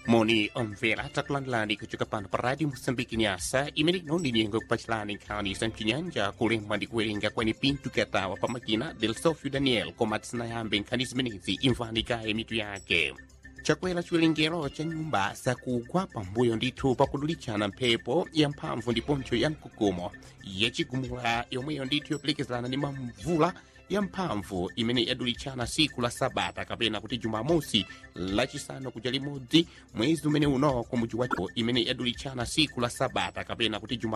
moni omvera takulandirani kuchoka pano pa radio moçambique nyasa imene inondi nyengo kupachilani nkhani za mchinyanja kulemba ndi kuwerenga kwene pinto katawa pa makina del sofio daniel koma tisanayambe nkhani zimenezi imvani kaye mitu yake chakwera chiwerengero cha nyumba zakugwa pambuyo ndithu pakudulichana mphepo ya mphamvu ndiponso ya mkukumo yachigumula yomweyo ndithu yoperekezana ndi mamvula ya mphamvu imene yadulichana siku la sabata kapena kuti jumamosi lachisanu kuja limodzi mwezi umene uno ku muji wacho imene yadulichana siku la sabata kapena kuti juma